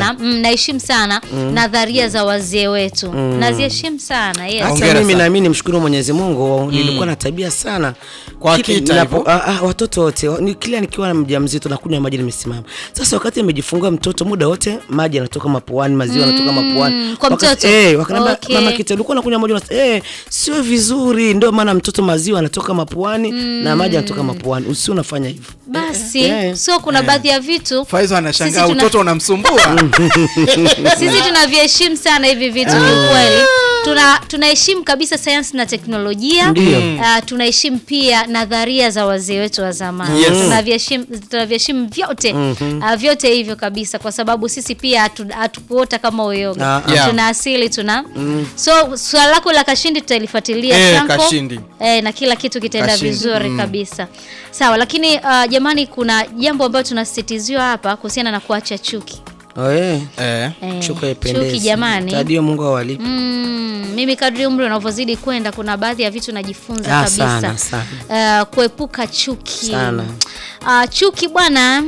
sana mm, naheshimu sana nadharia za wazee wetu naziheshimu sana yes. hata Hongera mimi sana. nami nimshukuru Mwenyezi Mungu nilikuwa na tabia sana Kwa Kila- kita ninapo- hivyo? ah, ah, watoto wote ni kila nikiwa mjamzito nakunywa maji nimesimama. Sasa wakati nimejifungua mtoto muda wote maji yanatoka mapuani, maziwa yanatoka mapuani. kwa Waka- mtoto? Eh, wakaniambia Okay. mama kita ulikuwa unakunywa maji unasema eh sio vizuri ndio maana mtoto maziwa yanatoka mapuani na maji yanatoka mapuani. Usi unafanya hivyo. basi Eh, so kuna baadhi ya vitu Faizo anashangaa Sisi tuna- utoto unamsumbua. sisi tunaviheshimu sana hivi vitu kiukweli tuna tunaheshimu kabisa sayansi na teknolojia Ndio. uh, tunaheshimu pia nadharia za wazee wetu wa zamani Yes. tunaviheshimu tunaviheshimu vyote uh, vyote hivyo kabisa kwa sababu sisi pia hatu- hatukuota kama uyoga Ah, ah. Yeah. tuna asili tuna so swala lako la kashindi tutalifuatilia Eh, Shanko. Kashindi. eh, na kila kitu kitaenda Kashindi. vizuri kabisa sawa lakini uh, jamani kuna jambo ambayo tunasisitiziwa hapa kuhusiana na kuacha chuki Oh, eh. Eh. Eh, Chuki haipendezi. chuki jamani Tadio Mungu awalipe. Mm, mimi kadri umri unavyozidi kwenda kuna baadhi ya vitu najifunza Ah, kabisa sana, sana. Uh, kuepuka chuki Sana. Uh, chuki bwana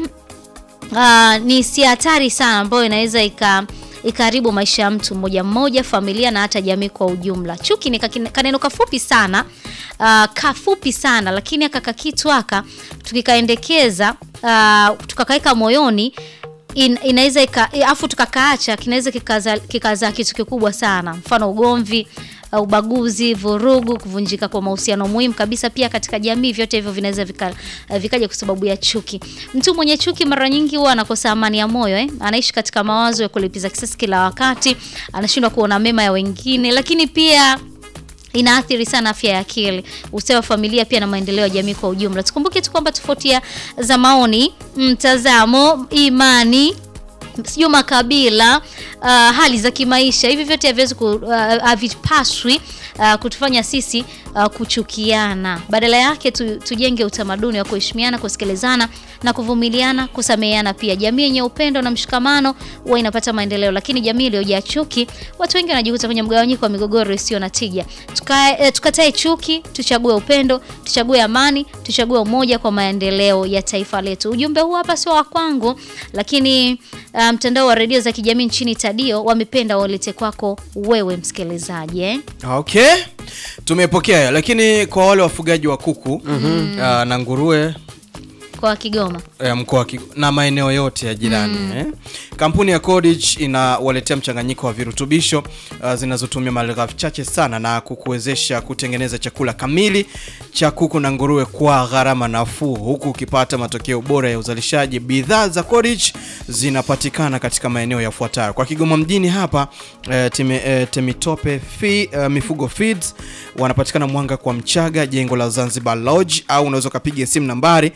uh, ni si hatari sana ambayo inaweza ika ikaribu maisha ya mtu mmoja mmoja, familia na hata jamii kwa ujumla. Chuki ni kakine- kaneno kafupi sana uh, kafupi sana, lakini aka kakitu aka tukikaendekeza uh, tukakaweka moyoni in, inaweza ika afu tukakaacha kinaweza kikazaa kikaza kitu kikubwa sana, mfano ugomvi uh, ubaguzi, vurugu, kuvunjika kwa mahusiano muhimu kabisa pia katika jamii. Vyote hivyo vinaweza vika, uh, vikaja kwa sababu ya chuki. Mtu mwenye chuki mara nyingi huwa anakosa amani ya moyo eh? Anaishi katika mawazo ya kulipiza kisasi kila wakati, anashindwa kuona mema ya wengine, lakini pia inaathiri sana afya ya akili, ustawi wa familia pia na maendeleo ya jamii kwa ujumla. Tukumbuke tu kwamba tofauti ya- za maoni, mtazamo, imani sijui makabila uh, hali za kimaisha hivi vyote haviwezi ku, uh, havipaswi uh, kutufanya sisi uh, kuchukiana. Badala yake tu, tujenge utamaduni wa kuheshimiana, kusikilizana na kuvumiliana, kusameheana. Pia jamii yenye upendo na mshikamano huwa inapata maendeleo, lakini jamii iliyojaa chuki, watu wengi wanajikuta kwenye mgawanyiko wa migogoro isiyo na tija. Tukae, eh, tukatae chuki, tuchague upendo, tuchague amani, tuchague umoja kwa maendeleo ya taifa letu. Ujumbe huu hapa sio wa kwangu, lakini uh, mtandao wa redio za kijamii nchini Tadio wamependa walete kwako wewe msikilizaji eh? Okay, tumepokea, lakini kwa wale wafugaji wa kuku ah, na nguruwe kwa Kigoma. eh, mkoa wa Kigo- na maeneo yote ya jirani eh. Kampuni ya Codich inawaletea mchanganyiko wa virutubisho uh, zinazotumia malighafi chache sana na kukuwezesha kutengeneza chakula kamili cha kuku na nguruwe kwa gharama nafuu, huku ukipata matokeo bora ya uzalishaji. Bidhaa za Codich zinapatikana katika maeneo yafuatayo: kwa Kigoma mjini hapa eh, teme, eh, Temitope fi, eh, Mifugo Feeds wanapatikana Mwanga kwa Mchaga, jengo la Zanzibar Lodge, au unaweza ukapiga simu nambari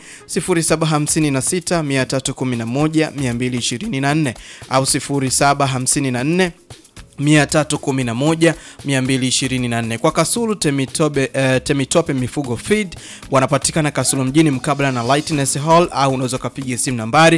0756 311 224 au 0754 311 224. Kwa Kasulu Temitope, eh, Temitope Mifugo Feed wanapatikana Kasulu mjini mkabala na Lightness Hall au unaweza ukapiga simu nambari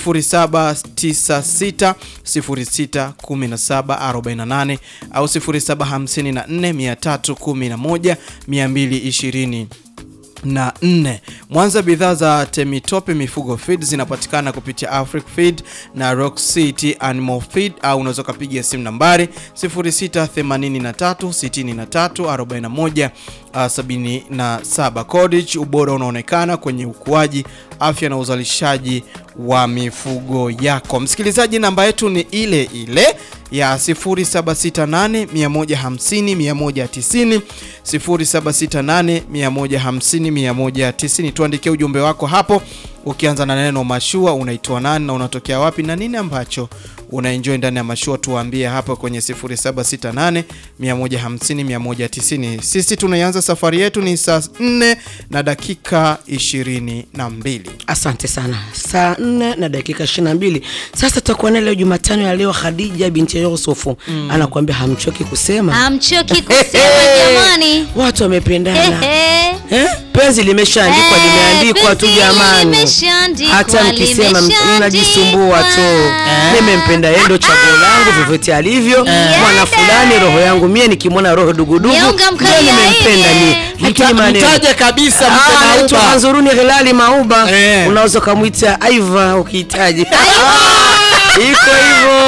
0796 06 17 48 au 0754 311 220 na nne. Mwanza, bidhaa za Temitope Mifugo Feed zinapatikana kupitia Afric Feed na Rock City Animal Feed au unaweza ukapiga simu nambari 0683 63 41 uh, 77. Codich, ubora unaonekana kwenye ukuaji, afya na uzalishaji wa mifugo yako. Msikilizaji, namba yetu ni ile ile ya 0768 150 190 0768 150 190. Tuandikie ujumbe wako hapo ukianza na neno mashua, unaitwa nani na unatokea wapi na nini ambacho unaenjoy ndani ya mashua, tuambie hapo kwenye 0768 150 190. Sisi tunaianza safari yetu ni saa 4 na dakika 22. Asante sana. Saa nne na dakika ishirini na mbili. Sasa tutakuwa naye leo Jumatano ya leo, Khadija binti Yusufu anakuambia hamchoki kusema Hamchoki kusema jamani. watu wamependana. Ehe. Eh? Penzi limeshaandikwa Eh, limeandikwa tu penzi jamani, limeshaandikwa, hata mkisema limeshaandikwa. mnajisumbua tu. Nimempenda yeye, ndo chaguo langu vyovyote alivyo. Mwana fulani roho yangu mie, nikimwona roho dugudugu Nyonga ndio mkalia nimempenda ile. mie, lakini maneno Mtaje kabisa Ah, mpe anaitwa mauba. Manzuruni Hilali Mauba, Eh. unaweza ukamwita Aiva ukihitaji. Iko hivyo.